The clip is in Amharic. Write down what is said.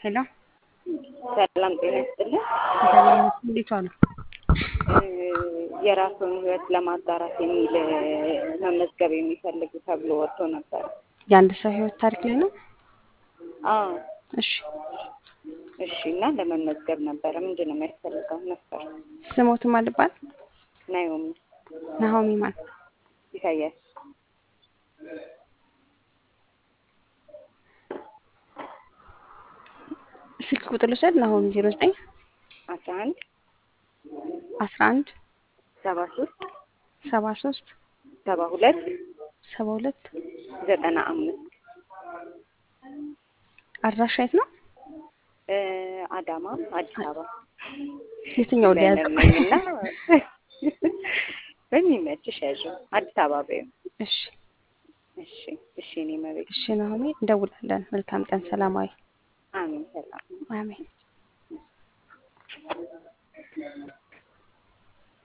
ሄሎ ሰላም ጤና ይስጥልን። እግዚአብሔር ይመስገን። እንዴት ዋሉ? የራሱን ህይወት ለማጣራት የሚል መመዝገብ የሚፈልግ ተብሎ ወጥቶ ነበር። የአንድ ሰው ህይወት ታሪክ ላይ ነው። አዎ እሺ እሺ። እና ለመመዝገብ ነበረ። ምንድን ነው የሚያስፈልገው ነበር? ስሞቱ ማን ልባል? ናዮሚ ናሆሚ ማን? ኢሳያስ ስልክ ቁጥር ልውሰድ። ናሆሚ ዜሮ ዘጠኝ አስራ አንድ አስራ አንድ ሰባ ሶስት ሰባ ሶስት ሰባ ሁለት ሰባ ሁለት ዘጠና አምስት አድራሻ የት ነው? እ አዳማ አዲስ አበባ የትኛው ሊያዝ ነኝና በሚመችሽ ያዥው አዲስ አበባ በይው። እሺ እሺ እሺ። እኔ መቤት እሺ ናሆሚ እንደውላለን። መልካም ቀን። ሰላማዊ አሜን። ሰላም አሜን።